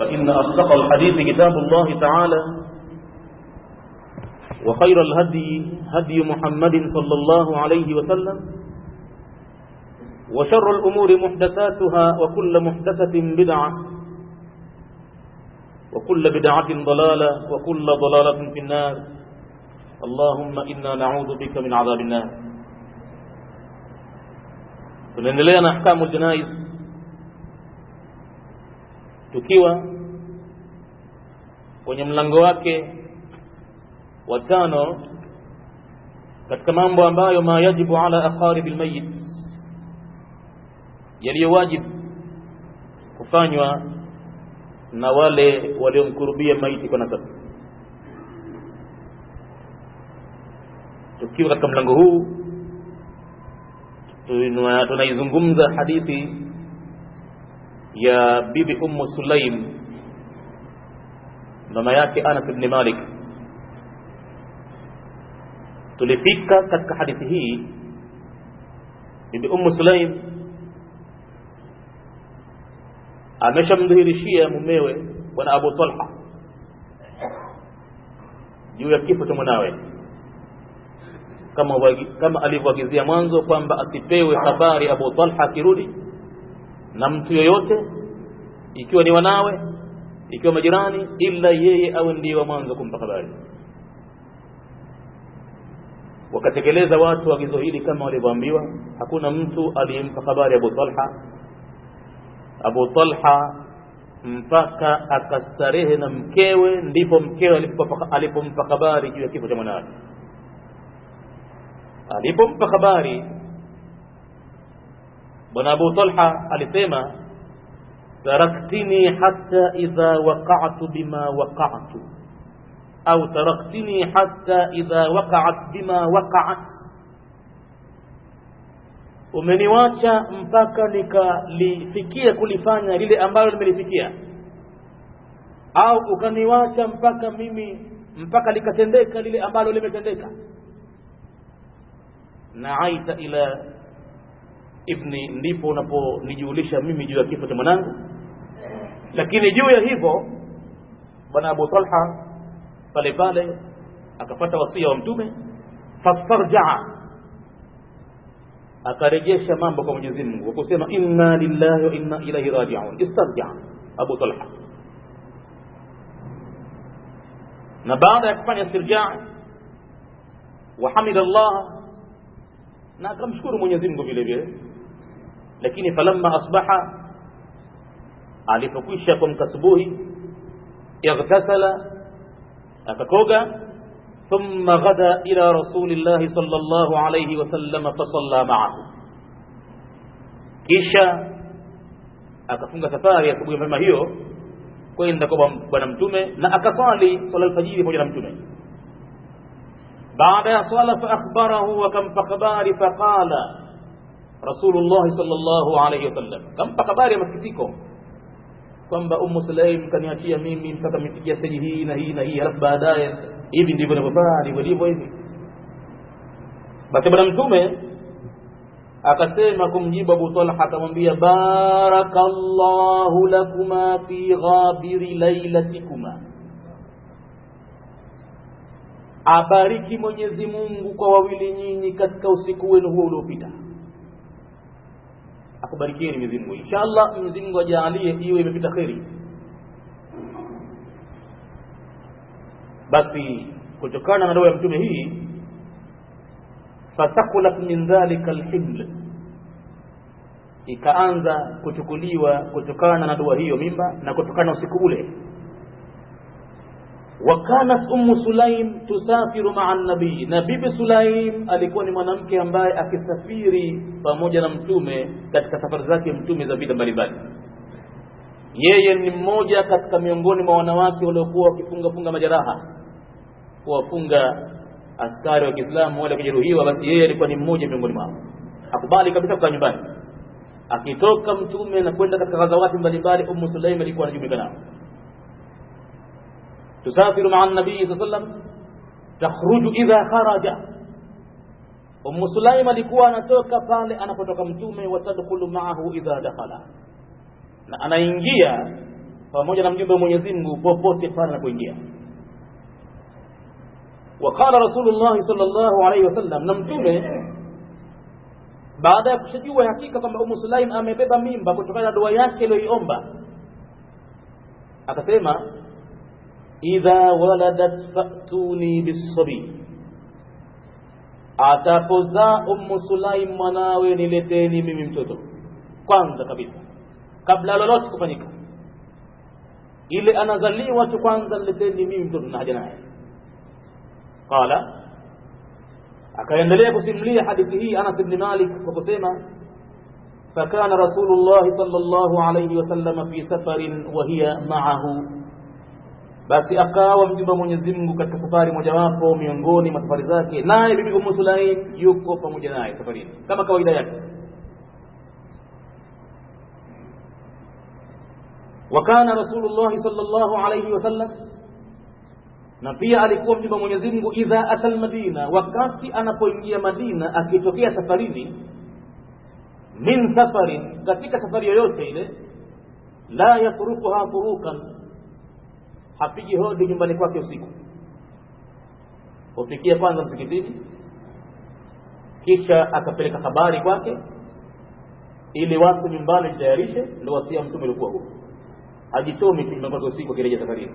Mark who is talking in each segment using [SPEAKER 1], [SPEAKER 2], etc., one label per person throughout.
[SPEAKER 1] فإن أصدق الحديث كتاب الله تعالى وخير الهدي هدي محمد صلى الله عليه وسلم وشر الأمور محدثاتها وكل محدثة بدعة وكل بدعة ضلالة وكل ضلالة في النار اللهم إنا نعوذ بك من عذاب النار tunaendelea na ahkamu janaiz tukiwa kwenye mlango wake wa tano katika mambo ambayo ma yajibu ala aqaribi lmayit yaliyowajibu kufanywa na wale waliomkurubia maiti kwa nasabu tukiwa katika mlango huu tunaizungumza hadithi ya bibi ummu sulaim mama yake anas ibn malik tulifika katika hadithi hii bibi ummu sulaim ameshamdhihirishia mumewe bwana abu talha juu ya kifo cha mwanawe kama kama alivyoagizia mwanzo kwamba asipewe habari Abu Talha akirudi na mtu yoyote ikiwa ni wanawe ikiwa majirani ila yeye awe ndiye wa mwanzo kumpa habari wakatekeleza watu agizo hili kama walivyoambiwa hakuna mtu aliyempa habari Abu Talha Abu Talha mpaka akastarehe na mkewe ndipo mkewe alipompa habari juu ya kifo cha mwanawe alipompa habari bwana Abu Talha alisema taraktini hatta idha waqa'tu bima waqa'tu au taraktini hatta idha waqa'at bima waqa'at umeniwacha mpaka nikalifikia kulifanya lile ambalo nimelifikia au ukaniwacha mpaka mimi mpaka likatendeka lile ambalo limetendeka naaita ila ibni ndipo unaponijulisha mimi juu ya kifo cha mwanangu lakini juu ya hivyo bwana abu talha pale pale akapata wasia wa mtume fastarjaa akarejesha mambo kwa mwenyezi mungu kwa kusema inna lillahi wa inna ilaihi rajiun istarjaa abu talha na baada ya kufanya istirjaa wahamida llaha na akamshukuru Mwenyezi Mungu vile vile lakini falamma asbaha alipokwisha kuamka asubuhi ightasala akakoga thumma ghada ila rasulillahi sallallahu alayhi wasallam fasalla ma'ahu kisha akafunga safari asubuhi mapema hiyo kwenda kwa bwana mtume na akaswali swala alfajiri pamoja na mtume بعد صلى فأخبره وكم فخبار فقال رسول الله صلى الله عليه وسلم كم فخبار masikitiko kwamba Ummu Sulaim kaniachia mimi mpaka mifikia stage hii na hii na hii halafu baadaye hivi ndivyo ninavyofanya ndivyo ndivyo hivi basi bwana mtume akasema kumjibu Abu Talha akamwambia barakallahu lakuma fi ghabiri lailatikuma abariki Mwenyezi Mungu kwa wawili nyinyi katika usiku wenu huo uliopita. Akubarikieni Mwenyezi Mungu. Inshallah Mwenyezi Mungu ajalie iwe imepita kheri. Basi kutokana na ndoa ya mtume hii fathakulat min dhalika alhiml, ikaanza kuchukuliwa kutokana na dua hiyo mimba na kutokana na usiku ule wakanat ummu sulaim tusafiru maa nabii na bibi sulaim alikuwa ni mwanamke ambaye akisafiri pamoja na mtume katika safari zake mtume za vita mbalimbali yeye ni mmoja katika miongoni mwa wanawake waliokuwa wakifunga funga majeraha kuwafunga askari wa Kiislamu wale kujeruhiwa basi yeye alikuwa ni mmoja miongoni mwao akubali kabisa kukaa nyumbani akitoka mtume na kwenda katika ghazawati mbalimbali ummu sulaim alikuwa anajumuika nao tusafiru maa nabii saa sallam takhruju idha kharaja ummu sulaim alikuwa anatoka pale anapotoka mtume watadkhulu maahu idha dakhala na anaingia pamoja na mjumbe wa Mwenyezi Mungu popote pale anapoingia وقال رسول الله صلى الله عليه وسلم na mtume baada ya kushajua hakika kwamba Ummu Sulaim amebeba mimba kutokana na dua yake aliyoiomba akasema idha waladat fatuni bisabi atapozaa Ummu Sulaim mwanawe nileteni mimi mtoto kwanza kabisa kabla lolote kufanyika ile anazaliwa tu kwanza nileteni mimi mtoto na haja naye qala akaendelea kusimulia hadithi hii Anas ibn Malik kwa kusema فكان رسول الله صلى الله عليه وسلم في سفر وهي معه basi akawa mjumbe Mwenyezi Mungu katika safari mojawapo miongoni mwa safari zake naye bibi Ummu Sulaim yuko pamoja naye safarini kama kawaida yake وكان رسول الله صلى الله عليه وسلم na pia alikuwa mjumbe Mwenyezi Mungu idha atal madina wakati anapoingia Madina akitokea safarini min safarin katika safari yoyote ile la yafrukuha furukan hapigi hodi nyumbani kwake usiku hufikia kwanza msikitini kisha akapeleka habari kwake ili watu nyumbani jitayarishe ndio wasia mtume ulikuwa huko hajitomi tu nyumbani kwake usiku akirejea safarini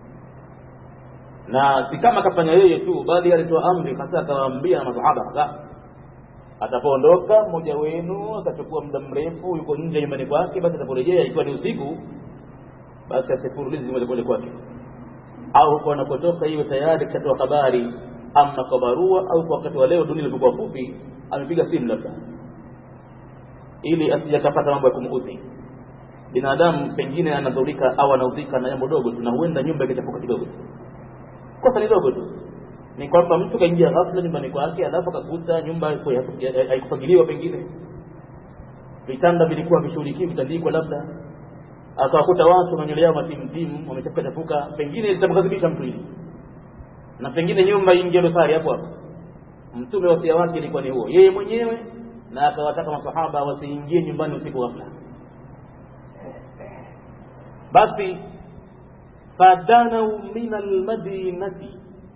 [SPEAKER 1] na si kama akafanya yeye tu bali alitoa amri hasa akawaambia na masahaba hasa atapoondoka mmoja wenu akachukua muda mrefu yuko nje nyumbani kwake basi ataporejea ikiwa ni usiku basi asifurulizi moja moja kwake au huko anapotoka iwe tayari kishatoa habari ama kwa barua au kwa wakati wa leo dunia ilikuwa fupi amepiga simu labda ili asijakapata mambo ya kumuudhi binadamu pengine anadhurika au anaudhika na jambo dogo tu na huenda nyumba ikichafuka kidogo kosa ni dogo tu ni kwamba mtu kaingia ghafla nyumbani kwake alafu akakuta nyumba haikufagiliwa pengine vitanda vilikuwa vishughulikiwi vitandikwa labda akawakuta watu na nywele yao matimtimu wamechafuka chafuka pengine litamghadhibisha mtu hili na pengine nyumba ingie dosari hapo hapo mtume wasia wake ilikuwa ni huo yeye mwenyewe na akawataka masahaba wasiingie nyumbani usiku ghafla basi fadanau min almadinati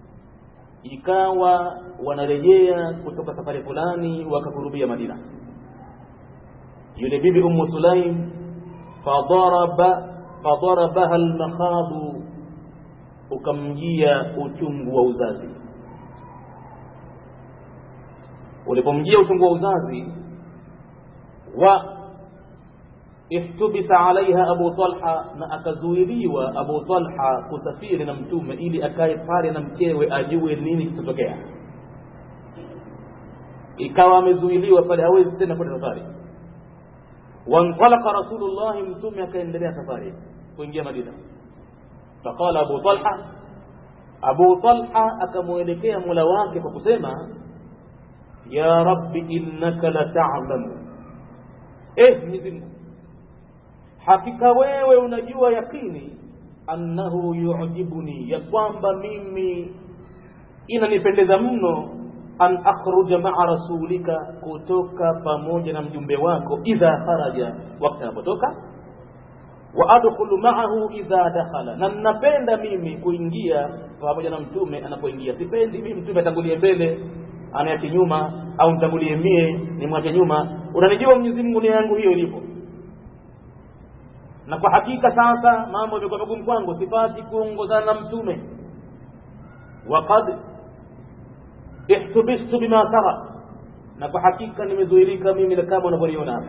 [SPEAKER 1] ikawa wanarejea kutoka safari fulani wakakurubia Madina yule bibi Ummu Sulaim fadaraba fadarabaha almakhadu ukamjia uchungu wa uzazi ulipomjia uchungu wa uzazi wa ihtubisa alaiha Abu Talha na akazuiliwa Abu Talha kusafiri na mtume ili akae pale na mkewe ajue nini kitatokea ikawa amezuiliwa pale hawezi tena kwenda safari wantalaka Rasulullah mtume akaendelea safari kuingia Madina faqala Abu Talha Abu Talha akamwelekea Mola wake kwa kusema ya rabbi innaka la ta'lamu eh Mwenyezi Mungu hakika wewe unajua yakini annahu yu'jibuni ya kwamba mimi inanipendeza mno an akhruja ma'a rasulika kutoka pamoja na mjumbe wako idha kharaja wakati anapotoka wa adkhulu ma'ahu idha dakhala na ninapenda mimi kuingia pamoja na mtume anapoingia sipendi mimi mtume atangulie mbele aniache nyuma au nitangulie mie nimwache nyuma unanijua Mwenyezi Mungu nia yangu hiyo ilipo na kwa hakika sasa mambo yamekuwa magumu kwangu sipati kuongozana na mtume waqad ihtubistu bima tara na kwa hakika nimezuilika mimi kama unavyoniona hapa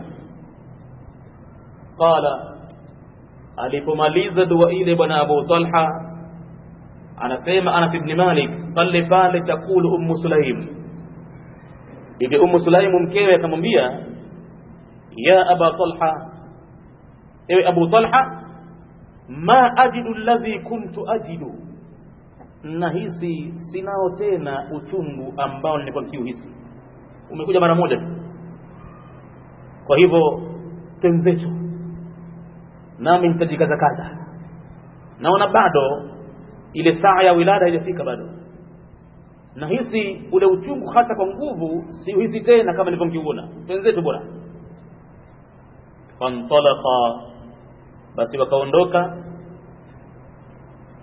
[SPEAKER 1] qala alipomaliza dua ile bwana Abu Talha anasema Anas ibn Malik pale pale takulu ummu Sulaim bibi ummu Sulaim mkewe akamwambia ya Aba Talha ewe Abu Talha ma ajidu alladhi kuntu ajidu nahisi sinao tena uchungu ambao nilikuwa nikiuhisi umekuja mara moja tu kwa hivyo tenzecho nami nitajikazakaza naona bado ile saa ya wilada haijafika bado nahisi ule uchungu hata kwa nguvu siuhisi tena kama nilivyomkiuona tenzetu bora fantalaqa basi wakaondoka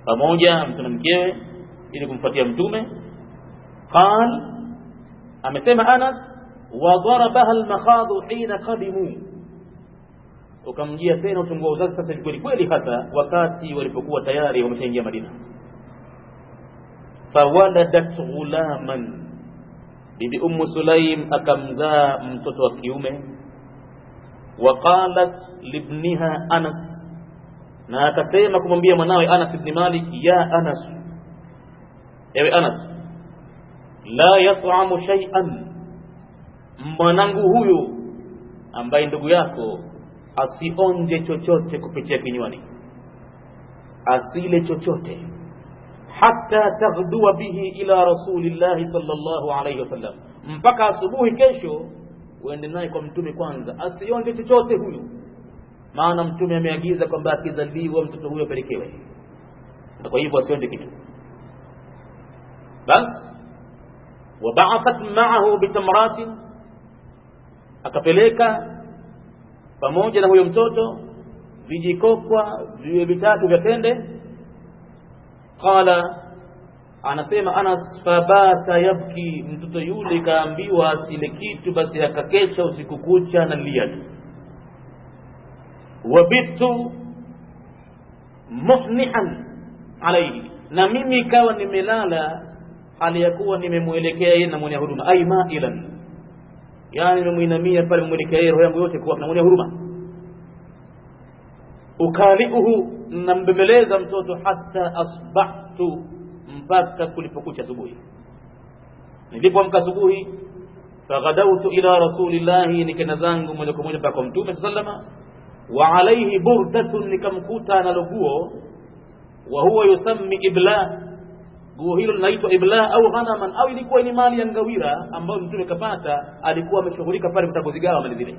[SPEAKER 1] pamoja mtu na mkewe ili kumfuatia mtume qal amesema anas wadarabaha almakhadhu hina qadimu ukamjia tena utungu wa uzazi sasa kweli kweli hasa wakati walipokuwa tayari wameshaingia madina fawaladat ghulaman bibi ummu sulaim akamzaa mtoto wa kiume waqalat libniha anas na akasema kumwambia mwanawe anas ibni malik ya anas ewe anas la yat'amu shay'an mwanangu huyu ambaye ndugu yako asionje chochote kupitia kinywani asile chochote hata taghdua bihi ila rasulillahi sallallahu alayhi wasallam mpaka asubuhi kesho uende naye kwa mtume kwanza asionje chochote huyu maana mtume ameagiza kwamba akizaliwa mtoto huyo apelekewe na kwa hivyo asionje kitu basi wabaathat maahu bitamratin akapeleka pamoja na huyo mtoto vijikokwa viwe vitatu vya tende qala anasema anas fabata yabki mtoto yule kaambiwa asile kitu basi akakesha usiku kucha na lia tu wabitu muhnihan alaihi na mimi ikawa nimelala hali ya kuwa nimemwelekea yeye na mwenye huruma ai mailan yani nimemwinamia pale memwelekea yeye roho yangu yote kuwa na mwenye huruma ukaliuhu nambembeleza mtoto hata asbahtu mpaka kulipokucha asubuhi nilipoamka asubuhi faghadautu ila rasulillahi nikenda zangu moja kwa moja mpaka kwa mtume sallama wa alaihi burdatun nikamkuta analo guo wa huwa yusammi ibla guo hilo linaitwa ibla au ghanaman au ilikuwa ni mali ya ngawira ambayo mtume kapata alikuwa ameshughulika pale kutakuzigawa mali zile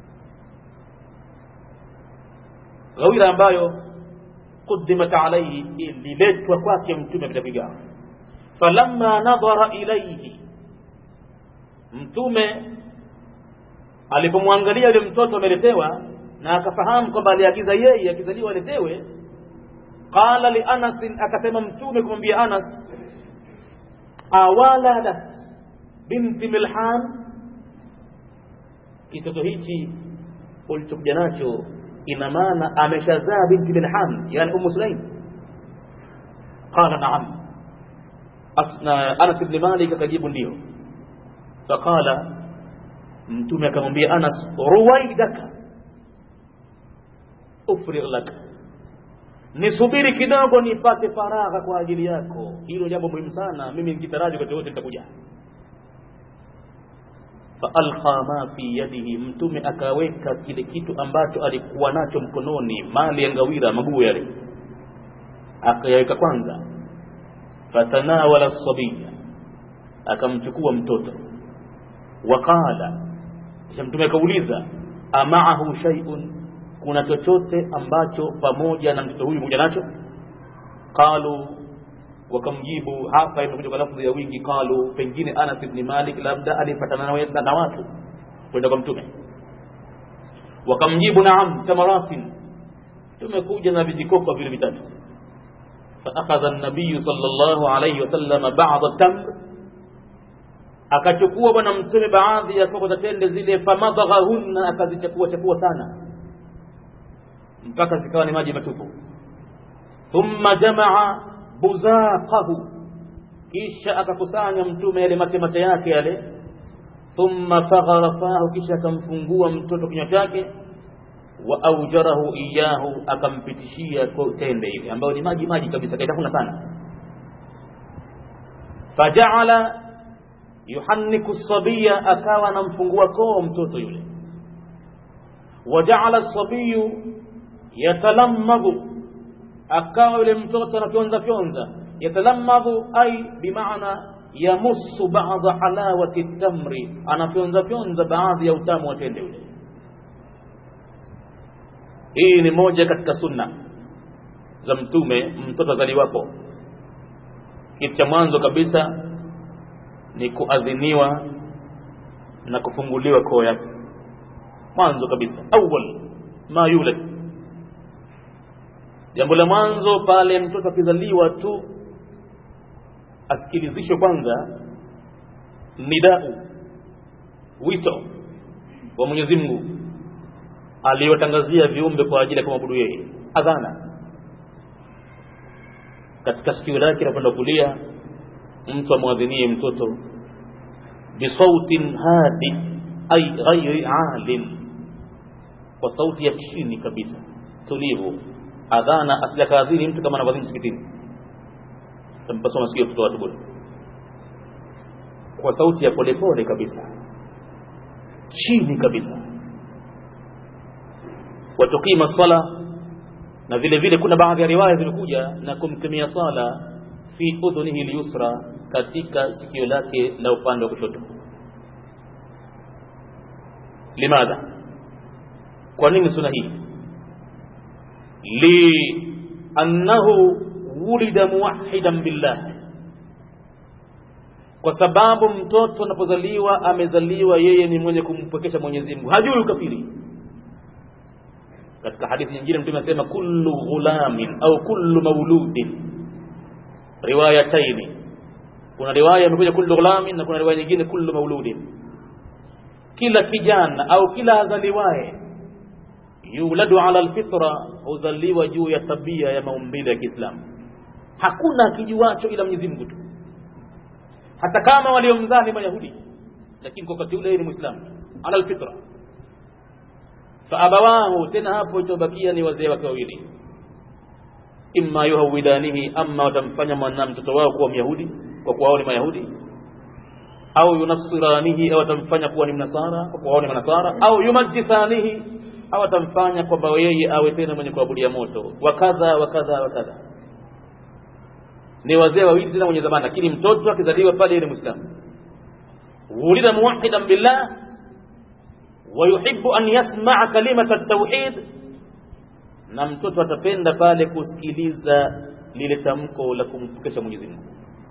[SPEAKER 1] ngawira ambayo قدمت عليه liletwa kwake mtume vitapigawa falamma nadhara ilayhi mtume alipomwangalia yule mtoto ameletewa na akafahamu kwamba aliagiza yeye akizaliwa aletewe qala li anas akasema mtume kumwambia anas awaladat binti milhan kitoto hichi ulichokuja nacho ina maana ameshazaa binti milhan yani ummu sulaim qala naam anas ibn malik akajibu ndio faqala mtume akamwambia anas ruwaidaka ufrigh laka nisubiri kidogo nipate faragha kwa ajili yako hilo jambo muhimu sana mimi nikitaraji wakati wote nitakuja faalqa ma fi yadihi mtume akaweka kile kitu ambacho alikuwa nacho mkononi mali ya ngawira maguo yale akayaweka kwanza fatanawala sabiya akamchukua mtoto waqala kisha mtume akauliza amaahu shay'un kuna chochote ambacho pamoja na mtoto huyu kuja nacho qalu wakamjibu hapa imekuja kwa lafdhi ya wingi qalu pengine Anas ibn Malik labda alipatana na watu kwenda kwa mtume wakamjibu naam tamaratin tumekuja na vijikoko vile vitatu فأخذ النبي صلى الله عليه وسلم بعض التمر akachukua bwana mtume baadhi ya koko za tende zile famadhaghahunna akazichakua chakua sana mpaka zikawa ni maji matupu thumma jamaa buzaqahu kisha akakusanya mtume yale mate mate yake yale thumma faghara fahu kisha akamfungua mtoto kinywa chake wa aujarahu iyahu akampitishia tende ile ambayo ni maji maji kabisa kaitafuna sana fajaala yuhanniku sabiya akawa anamfungua koo mtoto yule wajaala sabiyu yatalammadhu akawa yule mtoto anafyonza fyonza yatalammadhu ai bimaana yamussu ba'dha halawati tamri anafyonza fyonza baadhi ya utamu wa tende yule hii ni moja katika sunna za mtume mtoto azaliwapo kitu cha mwanzo kabisa ni kuadhiniwa na kufunguliwa koo yake mwanzo kabisa awwal ma yulad jambo la mwanzo pale mtoto akizaliwa tu asikilizishwe kwanza nidau wito wa mwenyezi mungu aliyotangazia viumbe kwa ajili ya kumwabudu yeye adhana katika sikio lake la kwenda kulia mtu amwadhinie mtoto bisautin hadi ay ghairi alin kwa sauti ya chini kabisa tulivu adhana asili akaadhini mtu kama anavadhini msikitini tampaswa masikio mtoto watu bure kwa sauti ya polepole kabisa chini kabisa watukima sala na vile vile kuna baadhi ya riwaya zilikuja na kumtumia sala fi udhunihi lyusra katika sikio lake la upande wa kushoto limadha kwa nini suna hii liannahu wulida muwahidan billah kwa sababu mtoto anapozaliwa amezaliwa yeye ni mwenye kumpwekesha mwenyezi mungu hajui ukafiri katika hadithi nyingine mtume anasema kullu ghulamin au kullu mauludin riwayataini kuna riwaya imekuja kullu ghulamin na kuna riwaya nyingine kullu mauludin kila kijana au kila azaliwaye yuladu ala alfitra huzaliwa juu ya tabia ya maumbile ya kiislamu hakuna kijuacho ila mwenyezi mungu tu hata kama waliomzaa ni mayahudi lakini kwa wakati ule ni muislamu ala alfitra faabawahu tena hapo itobakia ni wazee wake wawili imma yuhawidanihi ama watamfanya mwana mtoto wao kuwa myahudi kwa kuwa wao ni mayahudi au yunasiranihi au atamfanya kuwa ni mnasara kwa kuwa wao ni manasara au yumajisanihi au atamfanya kwamba yeye awe tena mwenye kuabudia moto wakadha wakadha wakadha ni wazee wawili tena wenye zamani lakini mtoto akizaliwa pale ni muislamu wulida muwahidan billah ويحب أن يسمع كلمة التوحيد na mtoto atapenda pale kusikiliza lile tamko la kumpokesha Mwenyezi Mungu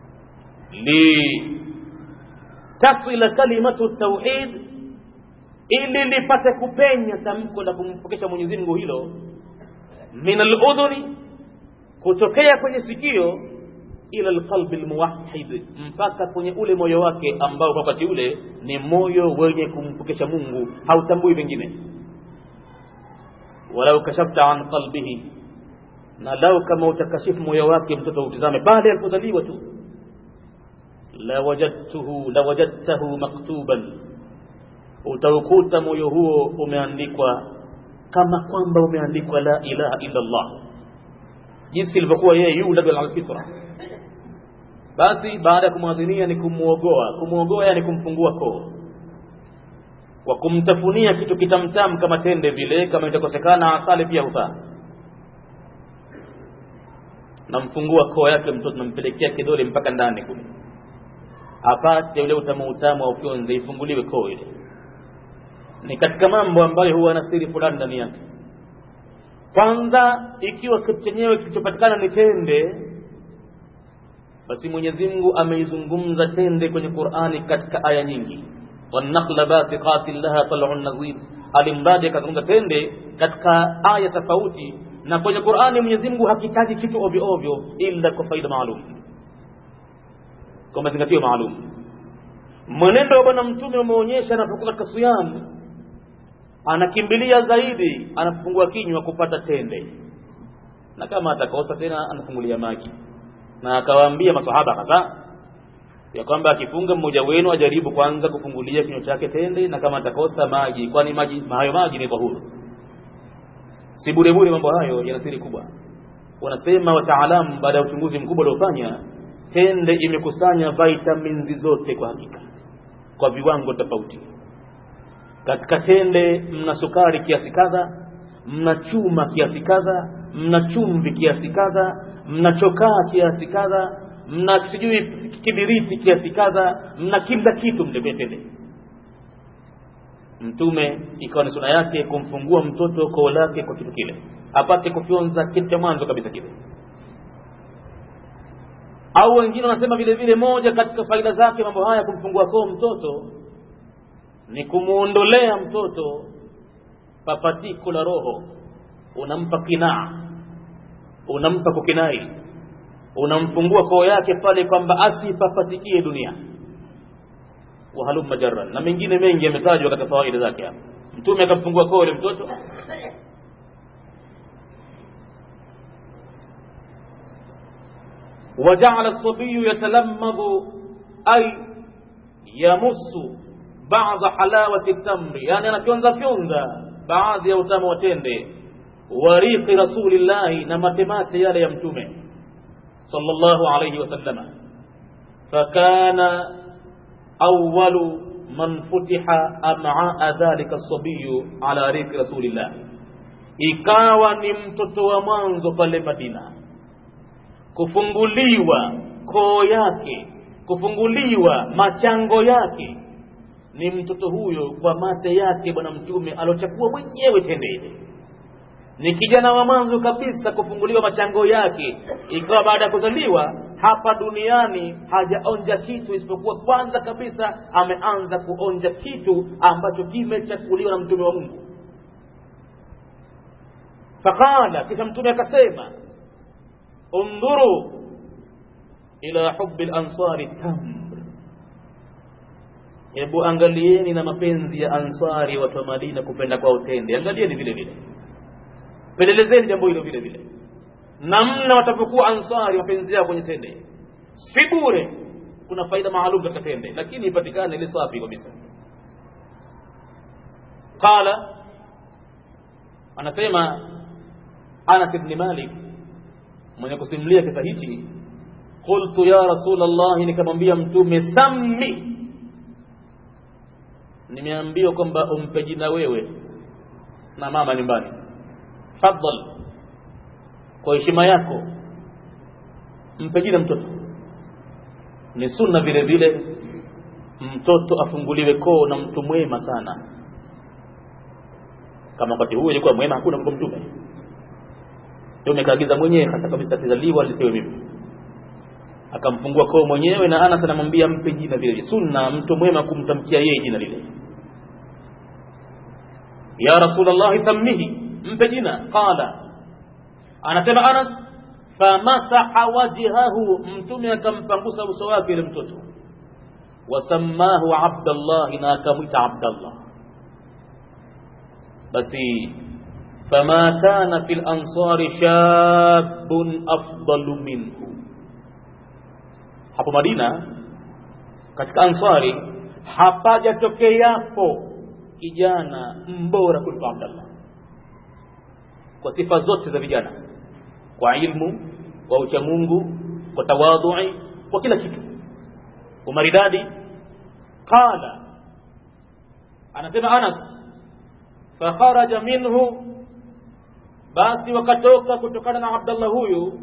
[SPEAKER 1] li tasila kalimatu tauhid ili lipate kupenya tamko la kumpokesha Mwenyezi Mungu hilo min aludhuni kutokea kwenye sikio ila alqalbi almuwahhid mpaka kwenye ule moyo wake ambao kwa wakati ule ni moyo wenye kumpokesha Mungu hautambui vingine walau kashafta an qalbihi na lau kama utakashifu moyo wake mtoto utizame pale alipozaliwa tu la wajadtuhu la wajadtahu maktuban utaukuta moyo huo umeandikwa kama kwamba umeandikwa la ilaha illa Allah jinsi ilivyokuwa yeye yuladu alfitra basi baada ya kumwadhinia ni kumuogoa kumuogoa yani kumfungua koo kwa kumtafunia kitu kitamtam kama tende vile kama itakosekana asali pia hufaa namfungua koo yake mtoto nampelekea kidole mpaka ndani kule apate ule utamu utamu wa ufyonze ifunguliwe koo ile ni katika mambo ambayo huwa na siri fulani ndani yake kwanza ikiwa kitu chenyewe kilichopatikana ni tende basi Mwenyezi Mungu ameizungumza tende kwenye Qur'ani katika aya nyingi wanakla basiqatin laha tal'un nadhir alimradi akazungumza tende katika aya tofauti na kwenye Qur'ani Mwenyezi Mungu hakitaji kitu ovyo ovyo ila kwa faida maalum kwa mazingatio maalum mwenendo wa bwana mtume umeonyesha anapokuwa katika siyam anakimbilia zaidi anafungua kinywa kupata tende na kama atakosa tena anafungulia maji na akawaambia masahaba kadhaa ya kwamba akifunga mmoja wenu ajaribu kwanza kufungulia kinywa chake tende na kama atakosa maji kwani maji hayo maji ni tahuru si bure bure mambo hayo yana siri kubwa wanasema wataalamu baada ya uchunguzi mkubwa uliofanya tende imekusanya vitamins zote kwa hakika kwa viwango tofauti katika tende mna sukari kiasi kadha mna chuma kiasi kadha mna chumvi kiasi kadha mna chokaa kiasi kadha mna sijui kibiriti kiasi kadha mna kila kitu mtembetele mtume ikawa ni suna yake kumfungua mtoto koo lake kwa kitu kile apate kufyonza kitu cha mwanzo kabisa kile au wengine wanasema vile vile moja katika faida zake mambo haya kumfungua koo mtoto ni kumuondolea mtoto papatiko la roho unampa kinaa unampa kukinai unamfungua koo yake pale kwamba asipapatikie dunia wahalumma jarran na mengine mengi yametajwa katika fawaida zake hapa mtume akamfungua koo ile mtoto وجعل الصبي يتلمض أي يمص بعض حلاوة التمر يعني أنا كيونزا كيونزا بعض يوتام وتندي وريق رسول الله نمتمات يالي يمتومه صلى الله عليه وسلم فكان أول من فتح أمعاء ذلك الصبي على ريق رسول الله ikawa ni mtoto wa mwanzo pale Madina kufunguliwa koo yake kufunguliwa machango yake ni mtoto huyo kwa mate yake bwana mtume alochakua mwenyewe tende ile ni kijana wa mwanzo kabisa kufunguliwa machango yake ikawa baada ya kuzaliwa hapa duniani hajaonja kitu isipokuwa kwanza kabisa ameanza kuonja kitu ambacho kimechakuliwa na mtume wa mungu faqala kisha mtume akasema undhuru ila hubi lansari tamr hebu angalieni na mapenzi ya ansari watu wa madina kupenda kwa utende angalieni vile vile pelelezeni jambo hilo vile vile namna watapokuwa ansari mapenzi yao kwenye tende si bure kuna faida maalum katika tende lakini ipatikane ile safi kabisa qala anasema anas ibn malik mwenye kusimulia kisa hichi qultu ya rasul allah nikamwambia mtume sammi nimeambiwa kwamba umpe jina wewe na mama nyumbani fadhal kwa heshima yako mpe jina mtoto ni sunna vile vile mtoto afunguliwe koo na mtu mwema sana kama wakati huo ilikuwa mwema hakuna kwa mtume mtume kaagiza mwenyewe hasa kabisa atazaliwa alipewe mimi akamfungua koo mwenyewe na Anas anamwambia mpe jina vile sunna mtu mwema kumtamkia yeye jina lile ya rasulullah sammihi mpe jina qala anasema Anas famasaha wajhahu mtume akampangusa uso wake ile mtoto wasammahu abdallah na akamwita abdallah basi fama kana fil ansari shabun afdalu minhu hapo Madina katika ansari hapajatokeapo kijana mbora kuliko Abdallah kwa sifa zote za vijana kwa ilmu kwa uchamungu kwa tawadhui kwa kila kitu umaridadi qala anasema Anas fakharaja minhu basi wakatoka kutokana na Abdallah huyu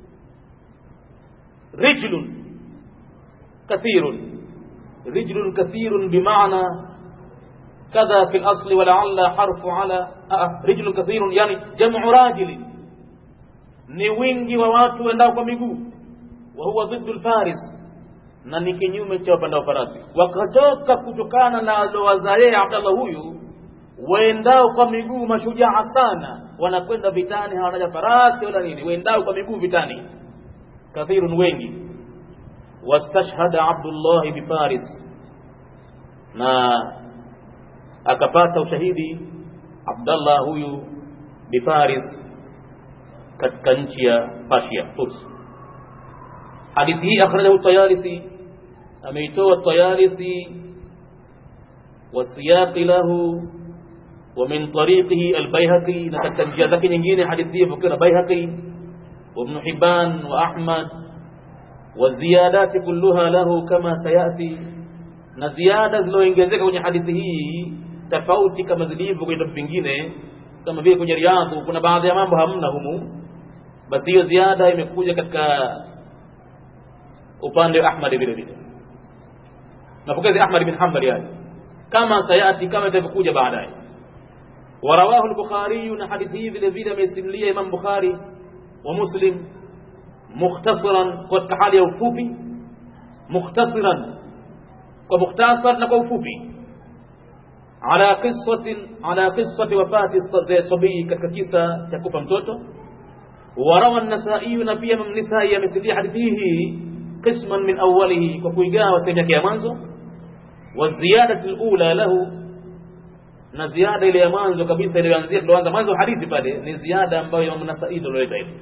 [SPEAKER 1] rijlun kathirun rijlun kathirun bimaana كذا في الأصل ولعل حرف على آه رجل كثير يعني جمع راجل ni wingi wa watu wendao kwa miguu wa huwa dhiddu lfaris na ni kinyume cha wapandao farasi wakatoka kutokana na alowaza yeye abdallah huyu waendao kwa miguu mashujaa sana wanakwenda vitani hawanaja farasi wala nini waendao kwa miguu vitani kathirun wengi wastashhada abdullahi bifaris na akapata ushahidi Abdallah huyu bifaris katika nchi ya Persia Furs hadithi hii akhrajahu Tayalisi ameitoa Tayalisi wasiyaqi lahu wa min tariqihi al-Baihaqi na katika njia zake nyingine hadithi hii ipokewa na Baihaqi wa Ibn Hibban wa Ahmad wa ziyadati kulluha lahu kama sayati na ziada zilizoongezeka kwenye hadithi hii tofauti kama zilivyo kwenye vitabu vingine kama vile kwenye riadhu kuna baadhi ya mambo hamna humu basi hiyo ziada imekuja katika upande wa Ahmad vile vile mapokezi Ahmad bin Hanbal yani kama sayati kama itavyokuja baadaye warawahu al-Bukhari na hadithi hii vile vile amesimulia Imam Bukhari wa Muslim mukhtasaran kwa hali ya ufupi mukhtasaran kwa mukhtasar na kwa ufupi ala qissatin ala qissati wafati sabii katika kisa cha kufa mtoto وروى النسائي نبي من النساء يمثل حديثه قسما من أوله وكويقا وسيمك يا منزو والزيادة الأولى له na ziada ile ya mwanzo kabisa iliyoanzia tulianza mwanzo hadithi pale ni ziada ambayo Imam Nasa'i ndio alileta hivi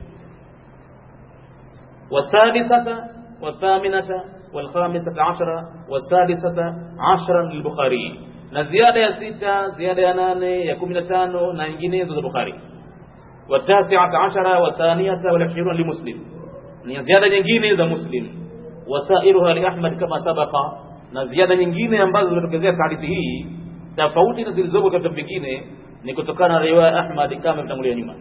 [SPEAKER 1] wasadisata wathaminata walkhamisata ashara wasadisata ashara lilbukhari na ziada ya sita ziada ya nane ya kumi na tano na nyinginezo za Bukhari watasiata ashara wathaniyata walishiruna limuslim ni ziada nyingine za Muslim wasairuha li Ahmad kama sabaqa na ziada nyingine ambazo zimetokezea hadithi hii tofauti na zilizopo katika vingine ni kutokana na riwaya Ahmad kama imetangulia nyuma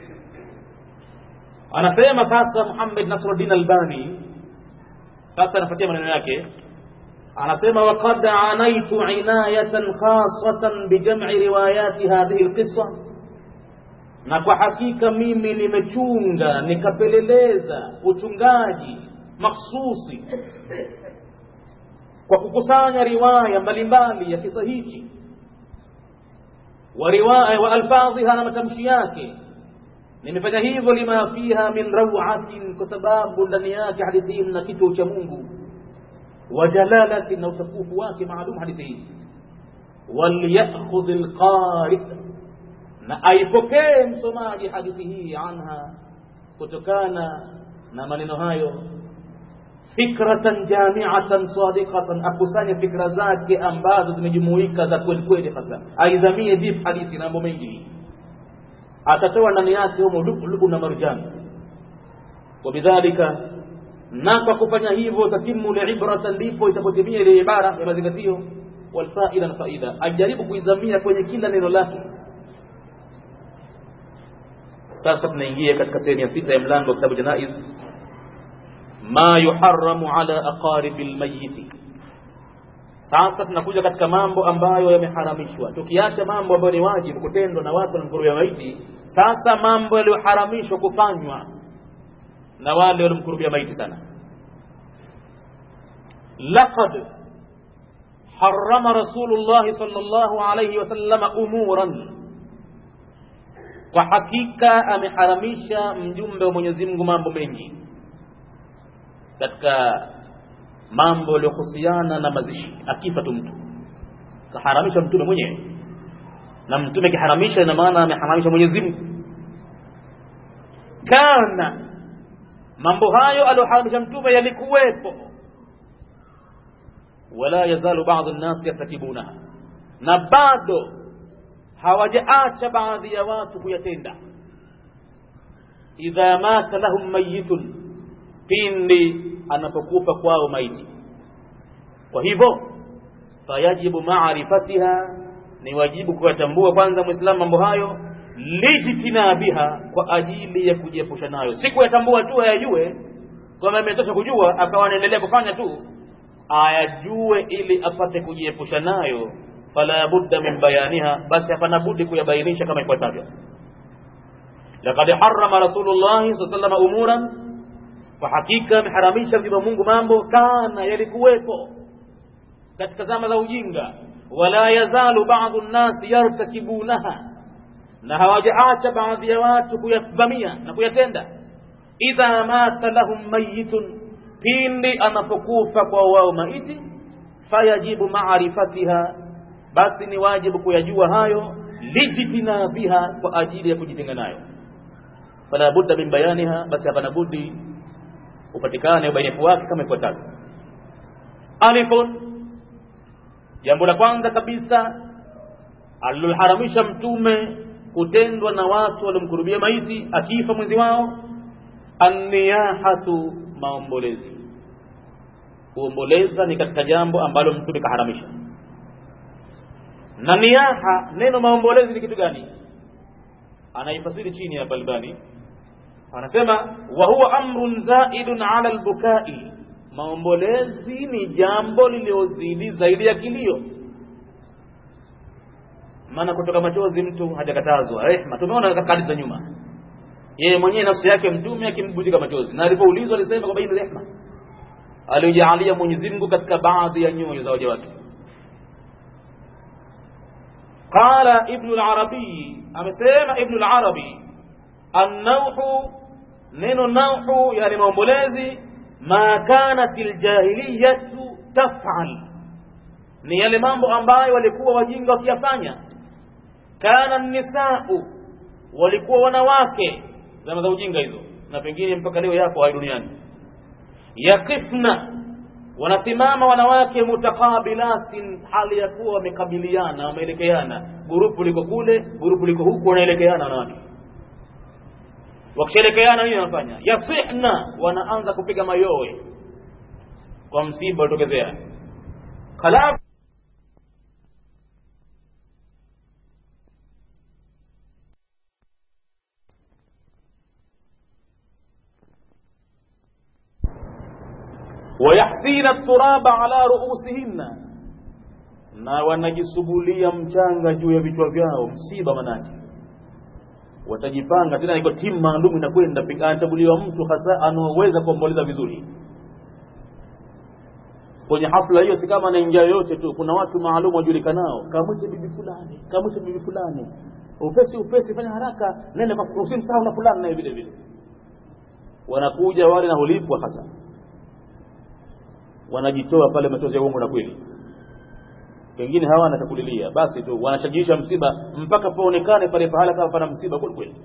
[SPEAKER 1] anasema sasa Muhammad Nasruddin Albani sasa anafuatia maneno yake anasema waqad anaitu inayatan khasatan bijam'i riwayati hadhihi alqissa na kwa hakika mimi nimechunga nikapeleleza uchungaji mahsusi kwa kukusanya riwaya mbalimbali ya kisa hichi wa riwaya wa alfadhiha na matamshi yake nimefanya hivyo lima fiha min rawatin kwa sababu ndani yake hadithi hii mna kitu cha Mungu wa jalalati na utukufu wake maalum hadithi hii walyakhudh alqari na aipokee msomaji hadithi hii anha kutokana na maneno hayo fikratan jami'atan sadiqatan akusanye fikra zake ambazo zimejumuika za kweli kweli hasa aidhamie deep hadithi na mambo mengi atatoa ndani yake humo lubu na marjan wabidhalika na kwa kufanya hivyo tatimu liibrata ndipo itapotimia ile ibara ya mazingatio walfaida na faida ajaribu kuizamia kwenye kila neno lake sasa tunaingia katika sehemu ya sita ya mlango wa kitabu janaiz ma yuharramu ala aqaribi lmayiti sasa tunakuja katika mambo ambayo yameharamishwa tukiacha mambo ambayo ni wajibu kutendwa na watu wanamkurubia maiti sasa mambo yaliyoharamishwa kufanywa na wale walimkurubia maiti sana laqad harrama rasulullah sallallahu alayhi wasallam umuran kwa hakika ameharamisha mjumbe wa Mwenyezi Mungu mambo mengi katika mambo yaliyohusiana na mazishi akifa tu mtu kaharamisha mtume mwenyewe na mtume kiharamisha ina maana ameharamisha Mwenyezi Mungu kana mambo hayo aliyoharamisha mtume yalikuwepo wala yazalu baadhi nnasi yartakibunaha na bado hawajaacha baadhi ya watu kuyatenda idha mata lahum mayitun pindi anapokufa kwao maiti kwa hivyo fayajibu maarifatiha ni wajibu kuyatambua kwanza muislamu mambo hayo lijtinabiha kwa ajili ya kujiepusha nayo si kuyatambua tu ayajue kwamba imetosha kujua akawa anaendelea kufanya tu ayajue ili apate kujiepusha nayo fala budda min bayaniha basi hapana budi kuyabainisha kama ifuatavyo laqad harrama rasulullah sallallahu alaihi umuran kwa hakika ameharamisha mjumbe Mungu mambo kana yalikuwepo katika zama za ujinga wala yazalu ba'dhu nnasi yartakibunaha na hawajaacha baadhi ya watu kuyavamia na kuyatenda idha mata lahum mayitun pindi anapokufa kwa wao maiti fayajibu maarifatiha basi ni wajibu kuyajua hayo lijitina biha kwa ajili ya kujitenga nayo fala budda min bayaniha basi hapana budi upatikane ubainifu wake kama ifuatavyo alifun jambo la kwanza kabisa aliloharamisha mtume kutendwa na watu waliomkurubia maiti akifa mwenzi wao anniyahatu maombolezi kuomboleza ni katika jambo ambalo mtume kaharamisha na niyaha neno maombolezi ni kitu gani anaifasiri chini ya balbani anasema wa huwa amrun zaidun ala albukai maombolezi ni jambo liliozidi zaidi ya kilio maana kutoka machozi mtu hajakatazwa rehma tumeona katika hadithi za nyuma yeye mwenyewe nafsi yake mtume akimbujika machozi na alipoulizwa alisema kwamba hii ni rehma aliyojaalia Mwenyezi Mungu katika baadhi ya nyoyo za waja wake qala ibn al-arabi amesema ibn al-arabi an-nawhu neno nauhu yani maombolezi ma kanat ljahiliyatu tafal ni yale mambo ambayo walikuwa wajinga wakiyafanya kana nisau walikuwa wanawake zama za ujinga hizo na pengine mpaka leo yako hai duniani yakifna wanasimama wanawake mutaqabilatin hali ya kuwa wamekabiliana wameelekeana gurupu liko kule gurupu liko huku wanaelekeana wanawake wakishaelekeana nini wanafanya yasihna wanaanza kupiga mayowe kwa msiba ulitokezea halafu wayahsina turaba ala ruusihinna na wanajisugulia mchanga juu ya vichwa vyao msiba manake watajipanga tena iko timu maalum inakwenda anachaguliwa mtu hasa anaoweza kuomboleza vizuri kwenye hafla hiyo si kama anaingia yoyote tu kuna watu maalum wajulikanao kamwite bibi fulani kamwite bibi fulani upesi upesi fanya haraka nenda usimsahau na fulani naye vile vile wanakuja wale na hulipwa hasa wanajitoa pale machozi ya uongo na kweli pengine hawana chakulilia basi tu wanashajiisha msiba mpaka paonekane pale pahala kama pana msiba kweli kweli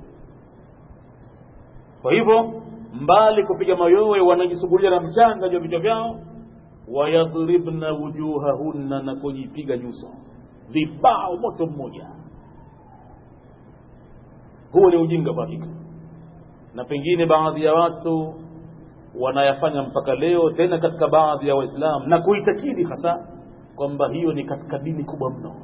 [SPEAKER 1] kwa hivyo mbali kupiga mayowe wanajisugulia na mchanga juu ya vichwa vyao wayadhribna wujuhahunna na kujipiga nyuso vibao moto mmoja huo ni ujinga kwa hakika na pengine baadhi ya watu wanayafanya mpaka leo tena katika baadhi ya waislamu na kuitakidi hasa kwamba hiyo ni katika dini kubwa mno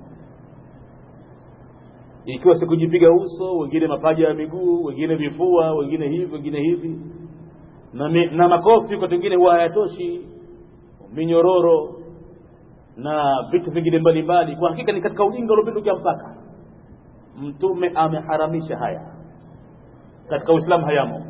[SPEAKER 1] ikiwa si kujipiga uso wengine mapaja ya miguu wengine vifua wengine hivi wengine hivi na, mi, na makofi kwa wengine huwa hayatoshi minyororo na vitu vingine mbalimbali kwa hakika ni katika ujinga uliopindukia mpaka mtume ameharamisha haya katika uislamu hayamo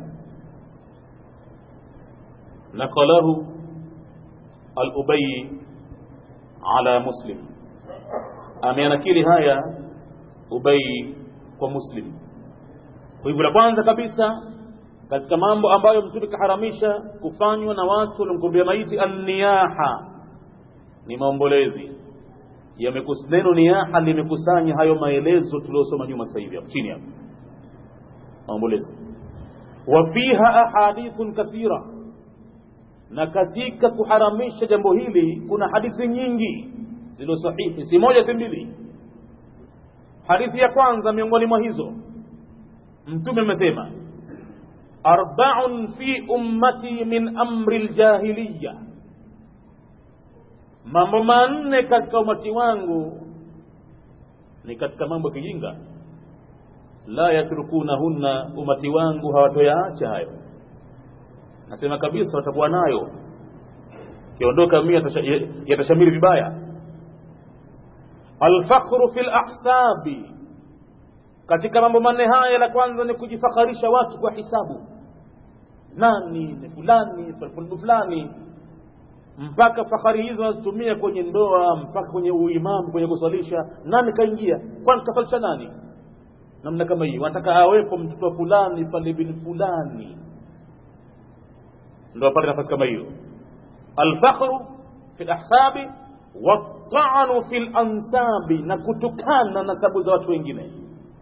[SPEAKER 1] naqalahu al-ubay ala muslim ameanakili haya ubay kwa muslim kwa hivyo la kwanza kabisa katika mambo ambayo mtume kaharamisha kufanywa na watu waliomkumbia maiti anniyaha ni maombolezi neno niyaha limekusanya hayo maelezo tuliosoma nyuma sasa hivi chini hapo maombolezi wa fiha ahadithun kathira na katika kuharamisha jambo hili kuna hadithi nyingi zilizo sahihi si moja si mbili hadithi ya kwanza miongoni mwa hizo mtume amesema arba'un fi ummati min amri ljahiliya mambo manne katika umati wangu ni katika mambo ya kijinga la yatrukunahunna umati wangu hawatoyaacha hayo nasema kabisa watakuwa nayo kiondoka mia yatashamiri vibaya alfakhru fi lahsabi katika mambo manne haya la kwanza ni kujifakharisha watu kwa hisabu nani ni fulani fulani fulani mpaka fakhari hizo wanazitumia kwenye ndoa mpaka kwenye uimamu kwenye kusalisha nani kaingia kwani kasalisha nani namna kama hii wanataka awepo mtoto wa fulani pale bin fulani ndo apate nafasi kama hiyo alfakhru fi lahsabi watanu fi lansabi na kutukana nasabu za watu wengine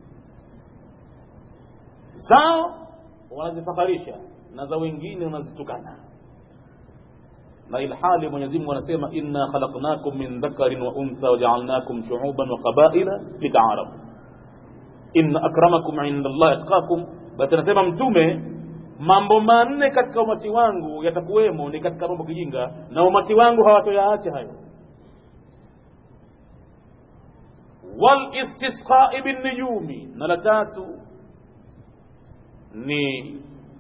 [SPEAKER 1] zao wanazifakharisha na za wengine wanazitukana na ilhali Mwenyezi Mungu anasema inna khalaqnakum min dhakarin wa untha waja'alnakum shu'uban wa qabaila lita'arafu inna akramakum 'inda Allah atqakum basi anasema mtume mambo manne katika umati wangu yatakuwemo ni katika mambo kijinga na umati wangu hawatoyaacha hayo wal istisqa'i bin nujumi na la tatu ni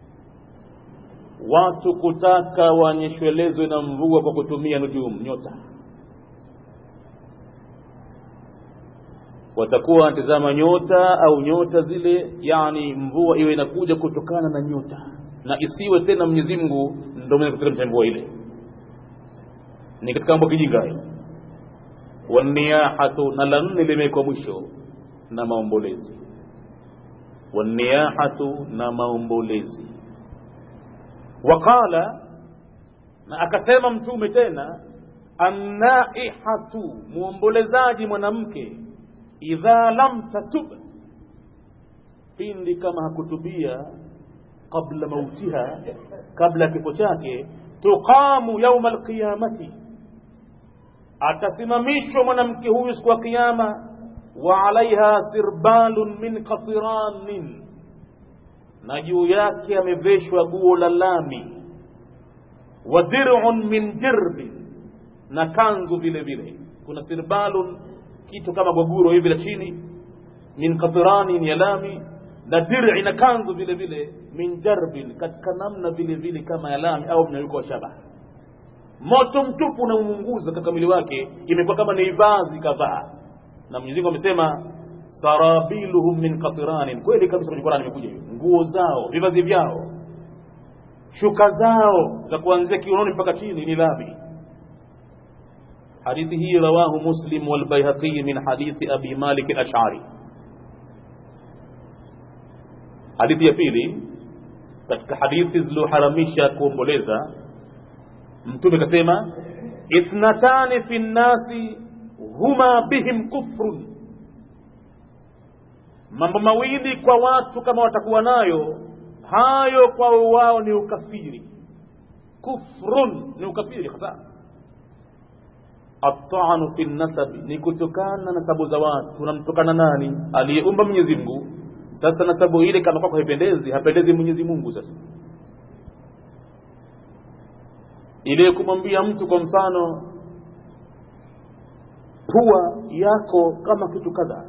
[SPEAKER 1] watu kutaka wanyeshwelezwe na mvua kwa kutumia nujum nyota watakuwa wanatazama nyota au nyota zile yani mvua iwe inakuja kutokana na nyota na isiwe tena Mwenyezi Mungu ndio mwenye kuteremsha mvua ile ni katika mambo kijinga hayo waniyahatu na la nne limewekwa mwisho na maombolezi waniyahatu na maombolezi waqala na akasema mtume tena annaihatu muombolezaji mwanamke idha lam tatub pindi kama hakutubia qabla mautiha kabla ya kifo chake tuqamu yauma alqiyamati atasimamishwa mwanamke huyu siku ya kiyama wa alaiha sirbalun min qatiranin na juu yake ameveshwa guo la lami wa dir'un min jirbi na kanzu vile vile kuna sirbalun kitu kama gwaguro hivi la chini min qatiranin ya lami na dir'i na kanzu vile vile min jarbin katika namna vile vile kama ya lami au mnayuko wa shaba moto mtupu unamunguza katika mwili wake imekuwa kama ni vazi kadhaa na Mwenyezi Mungu amesema sarabiluhum min qatiranin kweli kabisa kwenye Qur'an imekuja hiyo nguo zao vivazi vyao shuka zao za kuanzia kiunoni mpaka chini ni lami hadithi hii rawahu muslim wal bayhaqi min hadithi abi malik al-ash'ari hadithi ya pili katika hadithi zilizoharamisha kuomboleza mtume kasema ithnatani fi nnasi huma bihim kufrun mambo mawili kwa watu kama watakuwa nayo hayo kwao wao ni ukafiri kufrun ni ukafiri hasa atanu fi nasabi ni kutokana nasabu za watu unamtokana nani aliyeumba mwenyezi mungu sasa nasabu ile kama kwako haipendezi hapendezi mwenyezi mungu sasa ile kumwambia mtu kwa mfano pua yako kama kitu kadha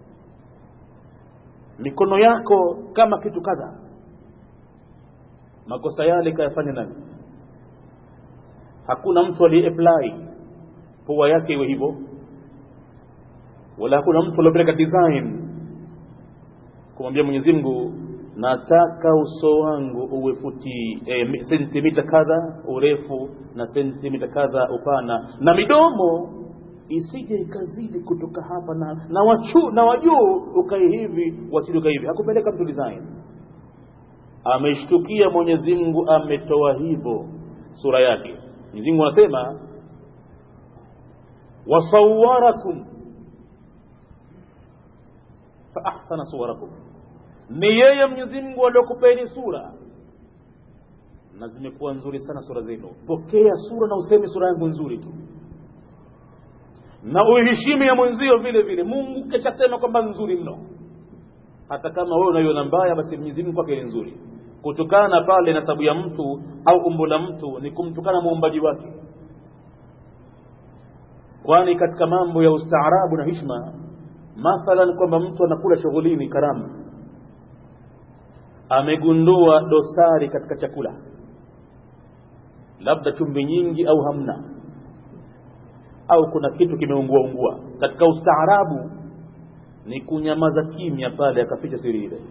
[SPEAKER 1] mikono yako kama kitu kadha makosa yale kayafanya nani hakuna mtu aliyeapply pua yake iwe hivyo wala hakuna mtu aliyopeleka design kumwambia Mwenyezi Mungu nataka uso wangu uwe futi e, sentimita kadha urefu na sentimita kadha upana na midomo isije ikazidi kutoka hapa na na wachu na wajuu ukae hivi wachini ukae hivi hakupeleka mtu design ameshtukia Mwenyezi Mungu ametoa hivyo sura yake Mwenyezi Mungu anasema wasawwarakum fa ahsana suwarakum ni yeye Mwenyezi Mungu aliyokupeni sura na zimekuwa nzuri sana sura zenu pokea sura na useme sura yangu nzuri tu na uiheshimu ya mwenzio vile vile Mungu keshasema kwamba nzuri mno hata kama wewe unaiona mbaya basi Mwenyezi Mungu kwake ni nzuri kutokana pale nasabu ya mtu au umbo la mtu ni kumtukana muumbaji wake kwani katika mambo ya ustaarabu na hishma mathalan kwamba mtu anakula shughulini karamu amegundua dosari katika chakula labda chumvi nyingi au hamna au kuna kitu kimeungua ungua katika ustaarabu ni kunyamaza kimya pale akaficha siri ile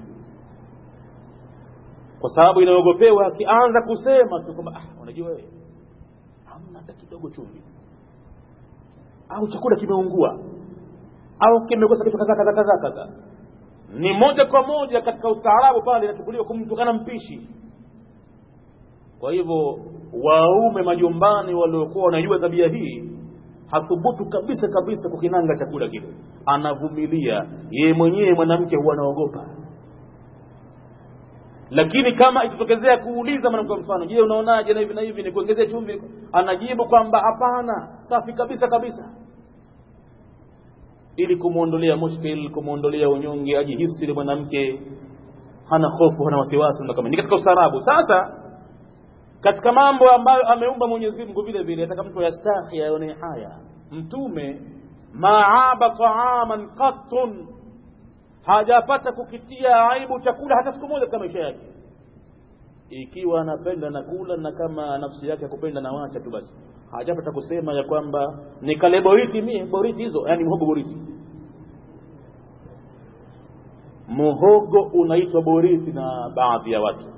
[SPEAKER 1] kwa sababu inaogopewa akianza kusema tu kwamba ah, unajua wewe hamna hata kidogo chumvi au chakula kimeungua au kimekosa kitu kadha kadha kadha kadha ni moja kwa moja katika ustaarabu pale inachukuliwa kumtukana mpishi kwa hivyo waume majumbani waliokuwa wanajua tabia hii hathubutu kabisa kabisa kukinanga chakula kile anavumilia yeye mwenyewe mwanamke huwa anaogopa lakini kama itatokezea kuuliza mwanamke mfano je unaonaje na hivi na hivi ni kuongezea chumvi anajibu kwamba hapana safi kabisa kabisa ili kumwondolea mushkil kumwondolea unyonge ajihisi ile mwanamke hana hofu hana wasiwasi kama ni katika ustaarabu sasa katika mambo ambayo ameumba Mwenyezi Mungu vile vile ataka mtu yastahi aone haya mtume maaba taaman qattun hajapata kukitia aibu chakula hata siku moja katika maisha yake ikiwa anapenda na kula na kama nafsi yake kupenda na wacha tu basi hajapata kusema ya kwamba nikale boriti mie boriti hizo yani mhogo boriti muhogo unaitwa boriti na baadhi ya watu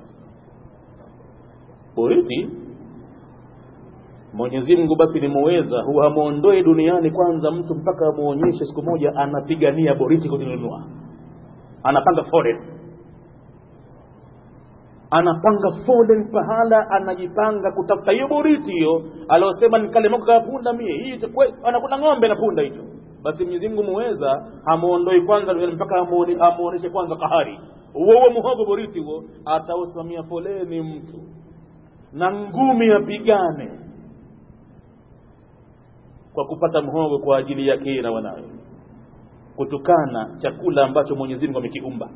[SPEAKER 1] boriti Mwenyezi Mungu basi ni muweza huwa hamuondoe duniani kwanza mtu mpaka amuonyeshe siku moja anapigania boriti kuzinunua anapanga foreign anapanga foleni pahala anajipanga kutafuta hiyo boriti hiyo aliosema nikalemoka ya punda mie hii anakuna ng'ombe na punda hicho basi mwenyezi mungu muweza hamuondoi kwanza mpaka amuoneshe kwanza kahari huo huo muhogo boriti huo atausimamia foleni mtu na ngumi apigane kwa kupata mhogo kwa ajili yake yeye na wanawe kutokana chakula ambacho mwenyezi mungu amekiumba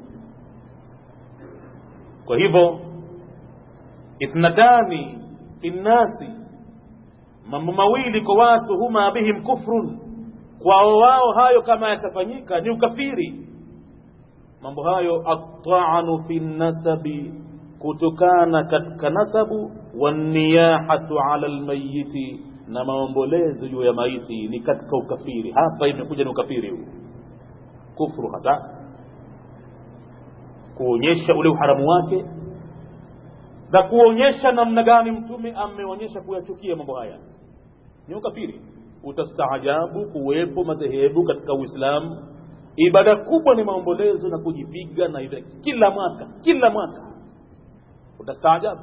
[SPEAKER 1] kwa hivyo ithnatani fi nnasi mambo mawili kwa watu huma bihim kufrun kwao wao hayo kama yatafanyika ni ukafiri mambo hayo atanu fi nasabi kutokana katika nasabu waniyahatu ala lmayiti na maombolezo juu ya maiti ni katika ukafiri hapa imekuja ni ukafiri huu kufru hasa kuonyesha ule uharamu wake na kuonyesha namna gani mtume ameonyesha kuyachukia mambo haya ni ukafiri utastaajabu kuwepo madhehebu katika uislamu ibada kubwa ni maombolezo na kujipiga na ibada kila mwaka kila mwaka utastaajabu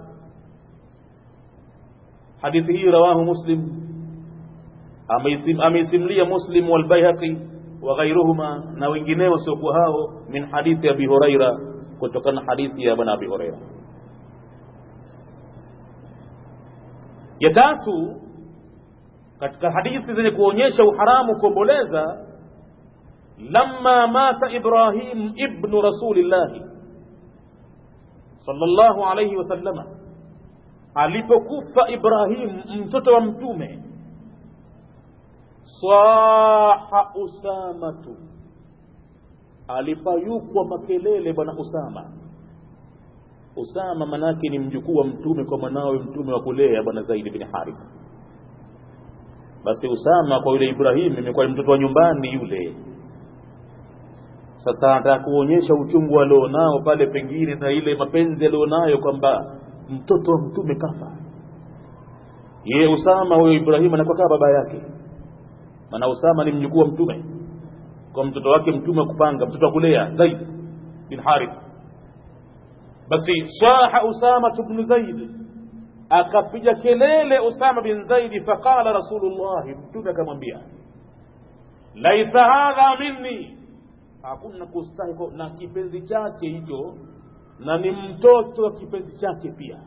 [SPEAKER 1] hadithi hii rawahu muslim ameisimulia muslim walbaihaqi wa ghairuhuma na wengineo wasiokuwa hao min hadithi abi huraira kutokana na hadithi ya bwana abi huraira ya tatu katika hadithi zenye kuonyesha uharamu kuomboleza lamma mata ibrahim ibnu rasulillahi sallallahu alayhi wasallama alipokufa ibrahim mtoto wa mtume saha usamatu alipayukwa makelele bwana usama usama manake ni mjukuu wa mtume kwa mwanawe mtume wa kulea bwana zaidi bin haritha basi usama kwa yule ibrahim imekuwa ni mtoto wa nyumbani yule sasa anataka kuonyesha uchungu alionao pale pengine na ile mapenzi alionayo kwamba mtoto wa mtume kafa ye usama huyo ibrahim anakuwa kama baba yake maana usama ni mjukuu wa mtume kwa mtoto wake mtume wa kupanga mtoto wa kulea zaid bin harith basi saha usama bnu zaid akapiga kelele usama bin zaidi faqala rasulullahi mtume akamwambia laisa hadha minni hakuna kustahi na kipenzi chake hicho na ni mtoto wa kipenzi chake pia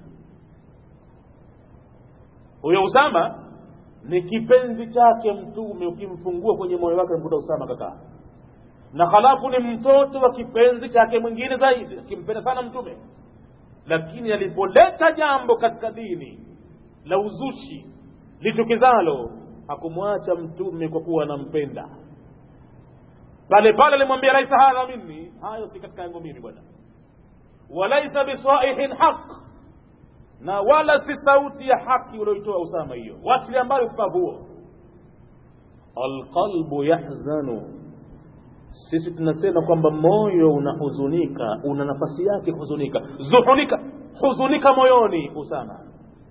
[SPEAKER 1] huyo usama ni kipenzi chake mtume ukimfungua kwenye moyo wake mkuta usama kakaa na halafu ni mtoto wa kipenzi chake mwingine zaidi akimpenda sana mtume lakini alipoleta jambo katika dini la uzushi litukizalo hakumwacha mtume kwa kuwa anampenda pale pale alimwambia laisa hadha minni hayo si katika yangu mimi bwana walaisa biswaihin haq na wala si sauti ya haki ulioitoa usama hiyo watili ambayo ufavu huo alqalbu yahzanu sisi tunasema kwamba moyo unahuzunika una nafasi yake kuhuzunika zuhunika huzunika moyoni usama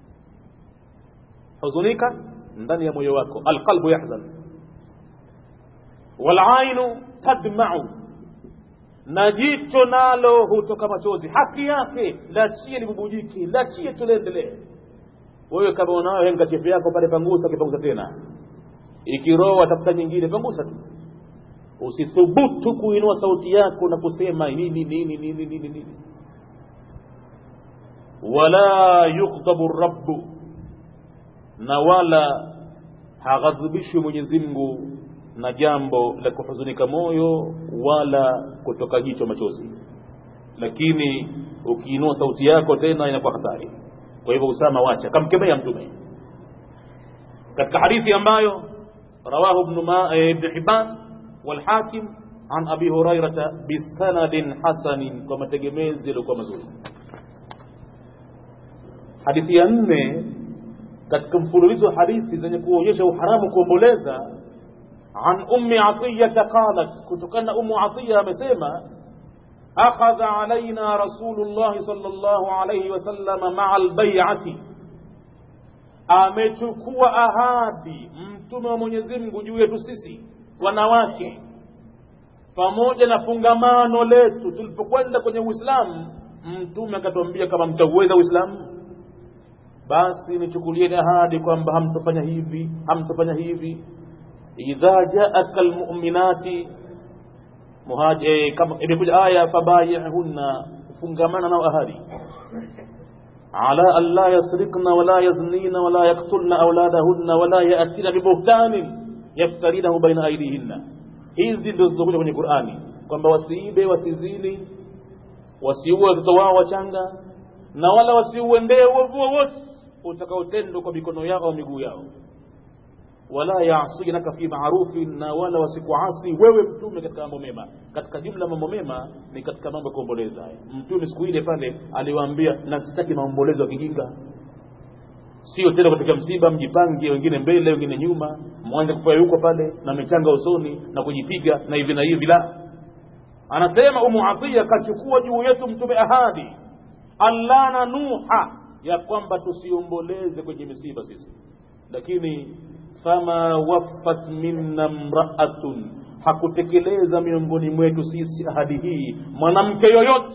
[SPEAKER 1] huzunika ndani ya moyo wako alqalbu yahzan walainu tadmau na jicho nalo hutoka machozi haki yake lachie libubujiki lachie tuliendelee wewe kama unayo henkachifu yako pale pangusa kipangusa tena ikiroa tafuta nyingine pangusa tu usithubutu kuinua sauti yako na kusema nini nini nini nini nini wala yughdabu rabbu na wala haghadhibishwi mwenyezi mungu na jambo la kuhuzunika moyo wala kutoka jicho machozi lakini ukiinua sauti yako tena inakuwa hatari kwa hivyo usama wacha kamkemea mtume katika hadithi ambayo rawahu ibn ma ibn hibban والحاكم عن أبي هريرة بسند حسن كما تجميز لكم مزول hadithi ya nne katika mfululizo wa hadithi zenye kuonyesha uharamu kuomboleza an ummi atiyata qalat kutokana ummu atiya amesema akhadha alaina rasulullahi sallallahu alayhi wasallam maa albayati amechukua ahadi mtume wa mwenyezi mungu juu yetu sisi wanawake pamoja na fungamano letu tulipokwenda kwenye uislamu mtume akatuambia kama mtauweza uislamu basi nichukulieni ahadi kwamba hamtofanya hivi hamtofanya hivi idha jaaka lmuminati muhaji kama imekuja aya fabayihunna fungamana nao ahadi ala an la yasrikna wala yaznina wala yaktulna auladahunna wala yatina bibuhtanin yaftarinahu baina aidihinna hizi ndio zilizokuja kwenye qurani kwamba wasiibe wasizini wasiue watoto wao wachanga na wala wasiuendee uovu wowote utakaotendwa kwa mikono yao au miguu yao wala yasinaka fi marufin na wala wasikuasi wewe mtume katika mambo mema katika jumla mambo mema ni katika mambo ya kuomboleza haya mtume siku ile pale aliwaambia na sitaki maombolezo ya kijinga sio tena katika msiba mjipange wengine mbele wengine nyuma mwanze kufanya huko pale na michanga usoni na kujipiga na hivi na hivi la anasema umu atiya kachukua juu yetu mtume ahadi allana nuha ya kwamba tusiomboleze kwenye misiba sisi lakini fama waffat minna mraatun hakutekeleza miongoni mwetu sisi ahadi hii mwanamke yoyote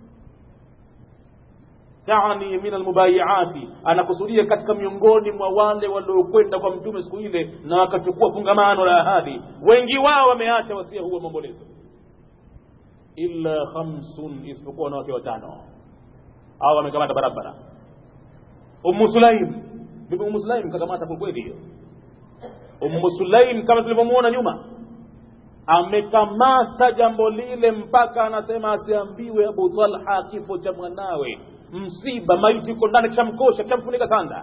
[SPEAKER 1] yani min almubayiati anakusudia katika miongoni mwa wale waliokwenda kwa mtume siku ile na wakachukua fungamano la ahadi wengi wao wameacha wasia huo maombolezo illa khamsun isipokuwa wanawake watano au wamekamata barabara ummu sulaim bibi ummu sulaim kakamata kwelikweli hiyo ummu sulaim kama tulivyomuona nyuma amekamata jambo lile mpaka anasema asiambiwe abu talha kifo cha mwanawe msiba maiti iko ndani kishamkosha kishamfunika sanda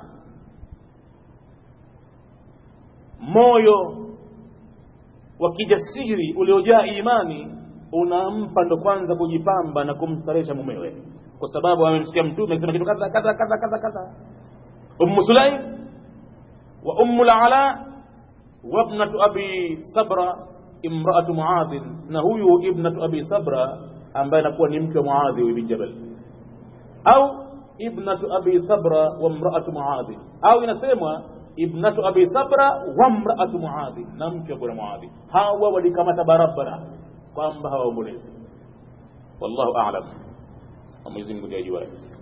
[SPEAKER 1] moyo wa kijasiri uliojaa imani unampa ndo kwanza kujipamba na kumstaresha mumewe kwa sababu amemsikia mtume akisema kitu kadha kadha kadha kadha kadha ummu sulaim wa ummu lala wabnatu abi sabra imraatu muadhin na huyu ibnatu abi sabra ambaye anakuwa ni mke wa muadhi ibn jabal au ibnatu abi sabra wa mraatu muadhi au inasemwa ibnatu abi sabra wa mraatu muadhi na mke wa bwana muadhi hawa walikamata barabara kwamba hawaombolezi wallahu a'lam Mwenyezi Mungu ndiye ajua